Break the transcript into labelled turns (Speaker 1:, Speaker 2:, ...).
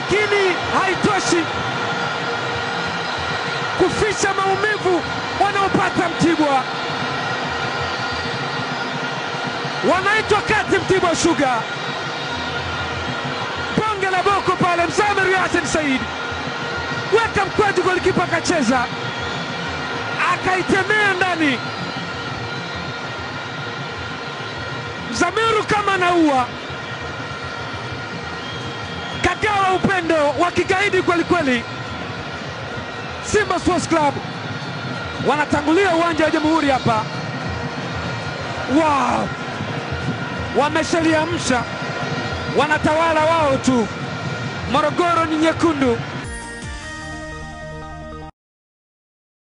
Speaker 1: lakini haitoshi kuficha maumivu wanaopata Mtibwa. Wanaitwa kati Mtibwa Sugar, bonge la boko pale. Mzamiru Yasin Said weka mkwaju, golikipa akacheza akaitemea ndani. Mzamiru kama naua kagawa upendo wa kigaidi kweli kweli. Simba Sports Club wanatangulia uwanja wa Jamhuri hapa. Wow, wameshaliamsha, wanatawala wao tu. Morogoro ni nyekundu,